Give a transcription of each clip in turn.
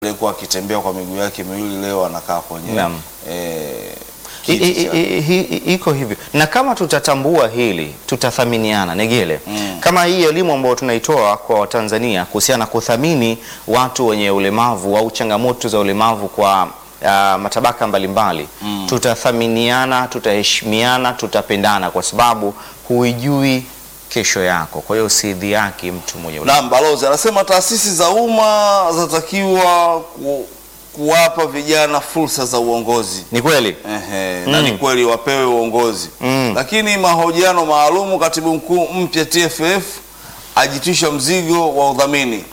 aliyekuwa akitembea kwa miguu yake miwili leo anakaa kwenye Naam. eh, I- kiti i- cha- i- hi- i- iko hivyo na kama tutatambua hili tutathaminiana Negele Mm. kama hii elimu ambayo tunaitoa kwa Watanzania kuhusiana na kuthamini watu wenye ulemavu au changamoto za ulemavu kwa ah, matabaka mbalimbali Mm. tutathaminiana tutaheshimiana tutapendana kwa sababu huijui kesho yako kwa hiyo usidhiaki mtu mwenye ulemavu Naam, balozi anasema taasisi za umma zinatakiwa ku, kuwapa vijana fursa za uongozi. ni kweli Ehe, na ni kweli wapewe uongozi Mm. lakini mahojiano maalumu, katibu mkuu mpya TFF ajitwisha mzigo wa udhamini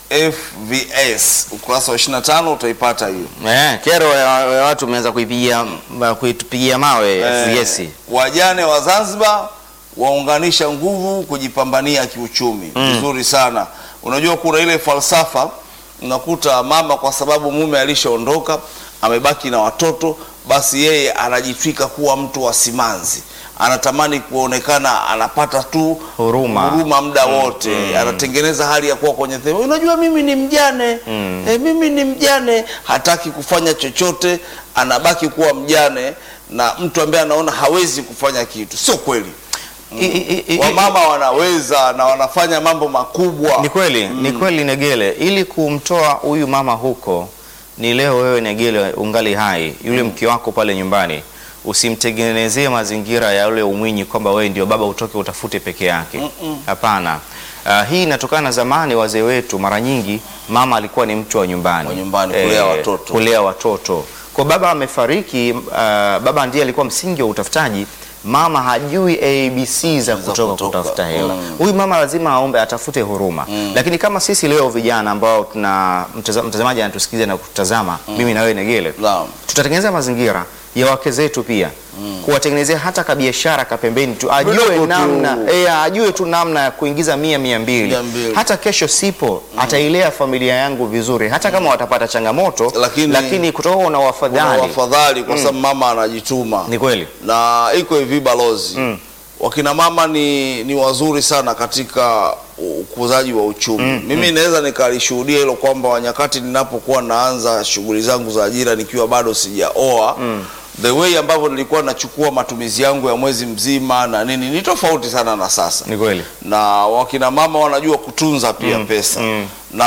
FVS, ukurasa wa 25 utaipata hiyo. eh, kero ya, ya watu umeanza kuipigia kuitupigia mawe Eh, FVS. wajane wa Zanzibar waunganisha nguvu kujipambania kiuchumi. Vizuri sana. Unajua kuna ile falsafa unakuta mama kwa sababu mume alishaondoka amebaki na watoto, basi yeye anajitwika kuwa mtu wa simanzi, anatamani kuonekana anapata tu Huruma. huruma muda wote, anatengeneza hali ya kuwa kwenye thema. Unajua mimi ni mjane eh, mimi ni mjane, hataki kufanya chochote, anabaki kuwa mjane na mtu ambaye anaona hawezi kufanya kitu. Sio kweli, I- i- i- wamama wanaweza na wanafanya mambo makubwa. Ni kweli, ni kweli Negele, ili kumtoa huyu mama huko, ni leo wewe Negele ungali hai, yule mke wako pale nyumbani, usimtengenezee mazingira ya yule umwinyi kwamba wewe ndio baba utoke utafute peke yake. Hapana. Ah, hii inatokana na zamani, wazee wetu mara nyingi mama alikuwa ni mtu wa nyumbani, Wa nyumbani, kulea watoto. kulea watoto. Kwa baba amefariki, ah, baba ndiye alikuwa msingi wa utafutaji. Mama hajui ABC za kutoka, kutoka. kutafuta hela Mm. huyu mama lazima aombe atafute huruma lakini kama sisi leo vijana ambao tuna mtaza- mtazamaji anatusikiliza na kutazama mimi na wewe Negele Naam. tutatengeneza mazingira ya wake zetu pia kuwatengenezea hata kabiashara kapembeni tu ajue Vidogo tu. namna eh, ajue tu namna ya kuingiza mia mia mbili Mia mbili. hata kesho sipo atailea familia yangu vizuri hata kama watapata changamoto Lakini- lakini kutoka una Kuna wafadhali wafadhali kwa sababu mama anajituma ni kweli na iko hivi balozi wakina mama ni, ni wazuri sana katika ukuzaji wa uchumi mimi naweza nikalishuhudia hilo kwamba nyakati ninapokuwa naanza shughuli zangu za ajira nikiwa bado sijaoa the way ambavyo nilikuwa nachukua matumizi yangu ya mwezi mzima na nini ni tofauti sana na sasa ni kweli na wakina mama wanajua kutunza pia pesa mm. na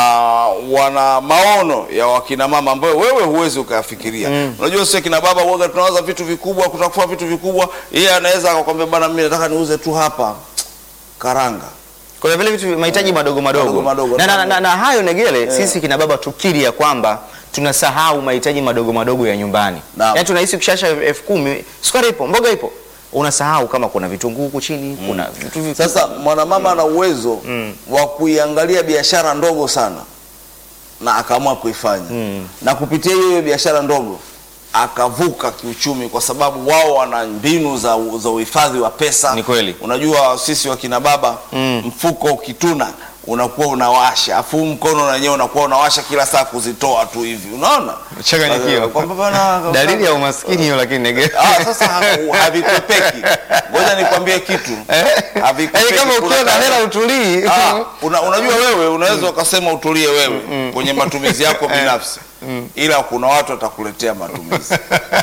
wana maono ya wakina mama ambayo wewe huwezi ukayafikiria. Unajua sisi kina baba huaga tunawaza vitu vikubwa, kutakuwa vitu vikubwa. Yeye anaweza akakwambia bana, mimi nataka niuze tu hapa karanga. kuna vile vitu mahitaji madogo madogo, Madogo madogo. Na, na, na, na hayo Negele, sisi kina baba tukiri ya kwamba tunasahau mahitaji madogo madogo ya nyumbani. Naam. Yaani tunahisi ukishasha elfu kumi sukari ipo, mboga ipo, unasahau kama kuna vitunguu huku chini, kuna vitu vi- Sasa mwanamama ana uwezo wa kuiangalia biashara ndogo sana na akaamua kuifanya na kupitia hiyo hiyo biashara ndogo akavuka kiuchumi, kwa sababu wao wana mbinu za, za uhifadhi wa pesa. Ni kweli. Unajua sisi wakina baba mfuko ukituna unakuwa unawasha, afu huu mkono na wenyewe unakuwa unawasha kila saa kuzitoa tu hivi, unaona Changanyikiwa. Kwamba bana- dalili ya umaskini hiyo, lakini Negele Ah, sasa ha- havikwepeki. Ngoja nikwambie kitu, havikwepeki. Yaani kama Kuna ukiwa na tabia- hela utulii. Ah, una, unajua wewe unaweza ukasema utulie wewe kwenye matumizi yako binafsi, ila kuna watu watakuletea matumizi.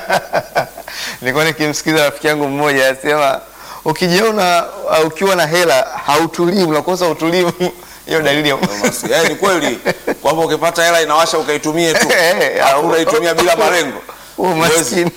Nilikuwa nikimsikiza rafiki yangu mmoja asema ukijiona uh, ukiwa na hela hautulii, unakosa utulivu. Hiyo dalili ya Basi, eh, ni kweli kwamba ukipata hela inawasha ukaitumie tu, Eh, au unaitumia bila malengo. umaskini.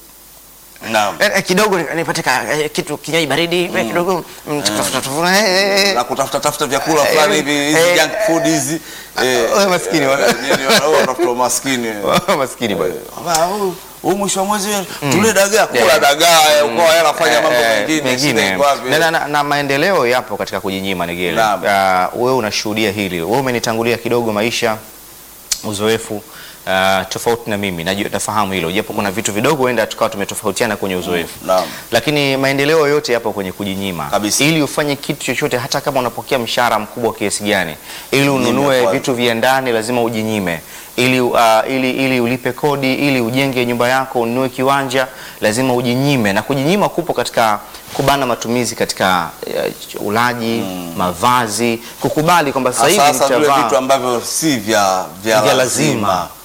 Naam. Eh, eh, kidogo nipate ka- eh, kitu kinywaji baridi eh, kidogo mm, tafuta tafuta, eh, eh, Na kutafuta tafuta vyakula Eh, fulani hivi hizi eh, junk food hizi. Eh, wewe maskini wana- eh, nini, wana- wewe unatafuta umaskini. eh. maskini bwana. Ah, huu- huu mwisho wa mwezi tule dagaa, kula Yeah. dagaa, eh, ukoa hela fanya mambo Eh, mengine, mengine. shida iko wapi? na, na, na, na maendeleo yapo katika kujinyima Negele. Naam. Uh, wewe unashuhudia hili, wewe umenitangulia kidogo maisha, uzoefu uh, tofauti na mimi najua, nafahamu hilo, japo kuna vitu vidogo huenda tukawa tumetofautiana kwenye uzoefu Naam. lakini maendeleo yote yapo kwenye kujinyima Kabisa. ili ufanye kitu chochote, hata kama unapokea mshahara mkubwa kiasi gani, ili ununue kwanza. vitu vya ndani lazima ujinyime, ili, uh, ili, ili ulipe kodi, ili ujenge nyumba yako, ununue kiwanja, lazima ujinyime, na kujinyima kupo katika kubana matumizi katika uh, ulaji, mavazi, kukubali kwamba sasa hivi Sasa vile nitavaa vitu ambavyo si vya vya vya lazima lazima